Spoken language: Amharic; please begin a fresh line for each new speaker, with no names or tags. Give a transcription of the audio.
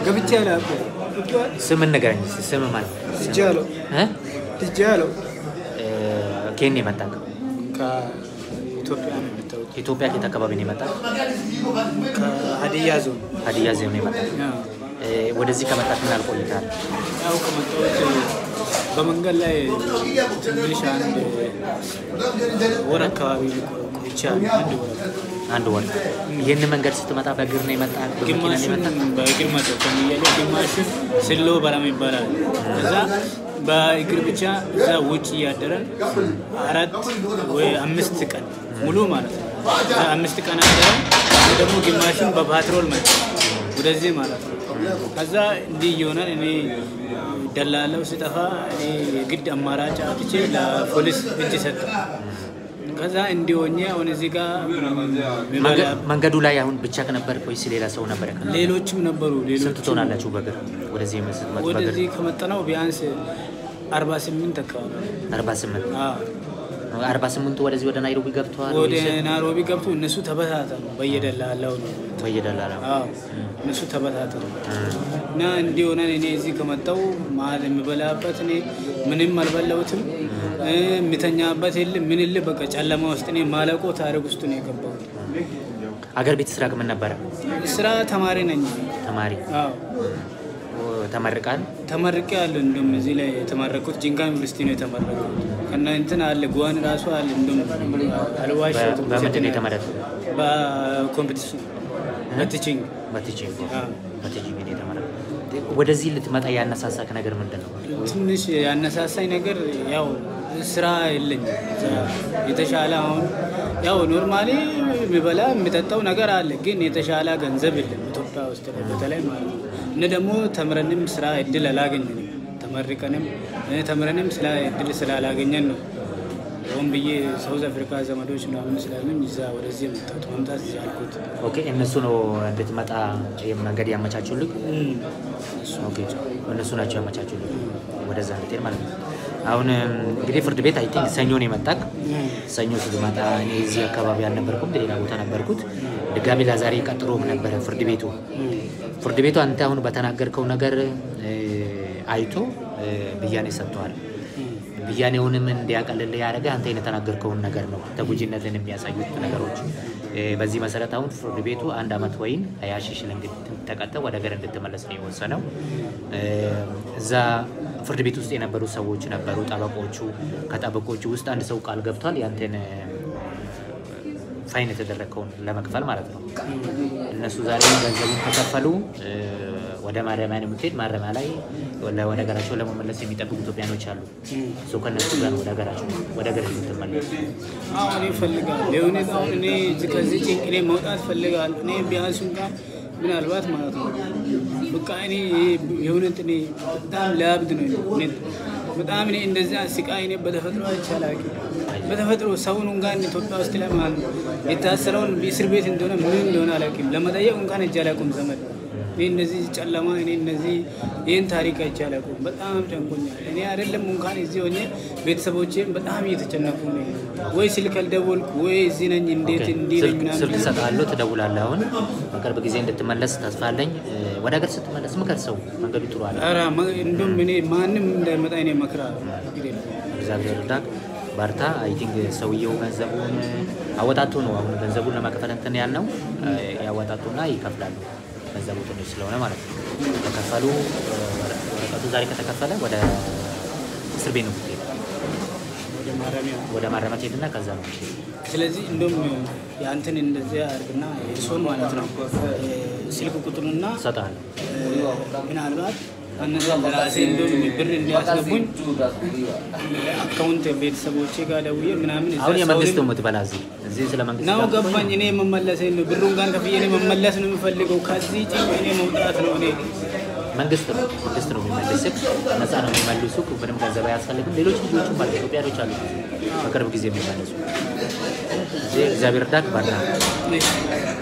ገብቼ አላውቅም።
ስም ንገረኝ እስኪ። ስም ማለት
ልጄ አለው
እ?
ልጄ አለው
እ፣ ከየት ነው የመጣህ?
ከኢትዮጵያ ነው የመጣሁት
ኢትዮጵያ ከየት አካባቢ ነው የመጣህ?
ከሀዲያ ዞን
ሀዲያ ዞን ነው የመጣህ?
ያው
እ፣ ወደዚህ ከመጣህ ምን ያህል ቆይተሃል?
ያው ከመጣሁት በመንገድ ላይ ትንሽ አንድ ወር አካባቢ ቆይቻለሁ። አንድ ወር
አንድ ወር። ይህን መንገድ ስትመጣ በእግር ነው የመጣህ? በመኪና ነው
ግማሹን
የመጣህ?
በእግር መጣሁ ከሚያለ ግማሹን ስሎ በረም ይባላል። እዛ በእግር ብቻ እዛ ውጭ እያደረን አራት ወይ አምስት ቀን ሙሉ ማለት ነው። እዛ አምስት ቀን አደረን ደግሞ ግማሹን በፓትሮል መጣ ወደዚህ ማለት ነው። ከዛ እንዲህ እየሆነ እኔ ደላለው ስጠፋ እኔ የግድ አማራጭ አጥቼ ለፖሊስ እጅ ሰጠ። ከዛ እንዲሆኜ አሁን እዚህ ጋር
መንገ- መንገዱ ላይ አሁን ብቻ ከነበር ወይስ ሌላ ሰው ነበረ?
ሌሎችም ነበሩ።
ስንት
ሌሎች
ትሆናላችሁ በእግር ወደዚህ ስትመጡ? በእግር
ወደዚህ ከመጣነው ቢያንስ አርባ ስምንት አካባቢ
48
አዎ።
48ቱ ወደዚህ ወደ ናይሮቢ ገብተዋል
ወደ
ወይስ
ናይሮቢ ገብቶ እነሱ ተበታተኑ። በየደላላው ነው
በየደላላ
አዎ፣ እነሱ ተበታተኑ እና እንዲሆነን እኔ እዚህ ከመጣው መሀል የምበላበት እኔ ምንም አልበላሁትም። እ፣ የምተኛበት የለም ምን የለ በቃ ጨለማ ውስጥ እኔ ማለቆ ታሪክ ውስጥ ነው የገባሁት።
አገር ቤት ስራ ምን ነበረ?
ስራ ተማሪ ነኝ።
ተማሪ
አዎ
ተመርቃል።
ተመርቄ አለ እንደውም እዚህ ላይ የተመረኩት ጂንካ ዩኒቨርሲቲ ነው የተመረኩት። ከና እንትን አለ ጉዋን ራሱ አለ እንደውም አልዋሸሁትም።
በምንድን ነው የተመረጥከው?
በኮምፒቲሽን በቲቺንግ
በቲቺንግ
አዎ።
በቲቺንግ ነው የተመረጥከው። ወደዚህ ልትመጣ ያነሳሳክ ነገር ምንድን ነው?
ትንሽ ያነሳሳኝ ነገር ያው ስራ የለኝም። ስራ የተሻለ አሁን ያው ኖርማሊ የሚበላ የሚጠጣው ነገር አለ፣ ግን የተሻለ ገንዘብ የለም ኢትዮጵያ ውስጥ ላይ በተለይ ማለት ነው። እነ ደግሞ ተምረንም ስራ እድል አላገኘንም። ተመርቀንም እ፣ ተምረንም ስራ እድል ስላላገኘን ነው ሆን ብዬ ሳውዝ አፍሪካ ዘመዶች ምናምን ስላሉኝ እዛ ወደዚህ የመጣሁት መምጣት እዚህ አልኩት።
ኦኬ እነሱ ነው እንድትመጣ መንገድ ያመቻቹልክ? ኦኬ እነሱ ናቸው ያመቻቹልክ ወደዛ እንድትሄድ ማለት ነው። አሁን እንግዲህ ፍርድ ቤት አይ ቲንክ ሰኞ ነው የመጣክ። ሰኞ ስትመጣ እኔ እዚህ አካባቢ አልነበርኩም፣ ሌላ ቦታ ነበርኩት። ድጋሚ ለዛሬ ቀጥሮ ነበረ ፍርድ ቤቱ። ፍርድ ቤቱ አንተ አሁን በተናገርከው ነገር እ፣ አይቶ እ፣ ብያኔ ሰጥተዋል። ብያኔውንም እንዲያቀልልህ ያደረገ አንተ የተናገርከውን ነገር ነው፣ ተጎጂነትን የሚያሳዩት ነገሮች። እ፣ በዚህ መሰረት አሁን ፍርድ ቤቱ አንድ አመት ወይም ሀያ ሺህ ሽልንግ ተቀጥተህ ወደ ሀገር እንድትመለስ ነው የወሰነው። እ፣ እዛ ፍርድ ቤት ውስጥ የነበሩ ሰዎች ነበሩ፣ ጠበቆቹ። ከጠበቆቹ ውስጥ አንድ ሰው ቃል ገብቷል ያንተን እ፣ ፋይን የተደረገውን ለመክፈል ማለት ነው። እነሱ ዛሬ ገንዘቡን ከከፈሉ እ፣ ወደ ማረሚያ ነው የምትሄድ። ማረሚያ ላይ ወደ ወደ ሀገራቸው ለመመለስ የሚጠብቁ ኢትዮጵያኖች አሉ። እሱ ከነሱ ጋር ነው ወደ ሀገራቸው ወደ ሀገር የምትመለስ።
አሁን ይፈልጋል የሆነ አሁን እኔ እዚህ ከዚህ ጭንቅ እኔ መውጣት ፈልጋለሁ። እኔ ቢያንስ እንኳን ምናልባት ማለት ነው በቃ እኔ የእውነት እኔ በጣም ለአብድ ነው እውነት በጣም እኔ እንደዚያ ስቃይ እኔ በተፈጥሮ አይቻላል። በተፈጥሮ ሰውን እንኳን ኢትዮጵያ ውስጥ ላይ ማለት ነው የታሰረውን እስር ቤት እንደሆነ ምን እንደሆነ አላውቅም። ለመጠየቅ እንኳን እጅ አላውቅም ዘመድ እኔ እነዚህ ጨለማ እኔ እነዚህ ይህን ታሪክ አይቼ አላውቅም። በጣም ጨንቆኛል። እኔ አይደለም እንኳን እዚህ ሆኜ ቤተሰቦቼም በጣም እየተጨነቁ ነው። ወይ ስልክ አልደወልኩ ወይ እዚህ ነኝ እንዴት እንዲህ ነኝ
ስልክ ስልክ
ምናምን
እሰጥሃለሁ፣ ትደውላለህ። አሁን በቅርብ ጊዜ እንድትመለስ ተስፋ አለኝ። እ፣ ወደ ሀገር ስትመለስ ምከር፣ ሰው መንገዱ ጥሩ አለ።
ኧረ መ- እንደውም እኔ ማንም እንዳይመጣ እኔ እመክራለሁ። እንግዲህ
እግዚአብሔር እርዳክ፣ በርታ። አይ ቲንክ ሰውየው ገንዘቡን አወጣቱ ነው አሁን ገንዘቡን ለመክፈል እንትን ያልነው እ፣ ያወጣጡና ይከፍላሉ። ገንዘቡ ትንሽ ስለሆነ ማለት ነው። ከከፈሉ እ፣ ወረቀቱ ዛሬ ከተከፈለ ወደ እስር ቤት ነው የምትሄድ።
ወደ ማረሚያ
ወደ ማረሚያ ትሄድና ከዛ ነው የምትሄድ።
ስለዚህ እንደውም የአንተን እንደዚያ አድርግና የእሱን ማለት ነው ስልክ ቁጥሩና
እሰጥሃለሁ።
ምናልባት እነዛ ለራሴ እንደውም ብር እንዲያስገቡኝ አካውንት ቤተሰቦቼ ጋር ደውዬ ምናምን እዛ
አሁን የመንግስት ነው
ሰውንም-
የምትበላ እዚህ እዚህ ስለ መንግስት
ነው
ጋር
ገባኝ። እኔ መመለስ ነው ብሩን ጋር ከፍዬ እኔ መመለስ ነው የምፈልገው። ከዚህ ጭንቅ እኔ መውጣት ነው እኔ
መንግስት ነው መንግስት ነው የሚመልስህ። ነፃ ነው የሚመልሱ። ምንም ገንዘብ አያስፈልግም። ሌሎች ልጆችም አሉ ኢትዮጵያኖች አሉ በቅርብ ጊዜ የሚመለሱ። እዚህ እግዚአብሔር እርዳክ ባርታ
እኔ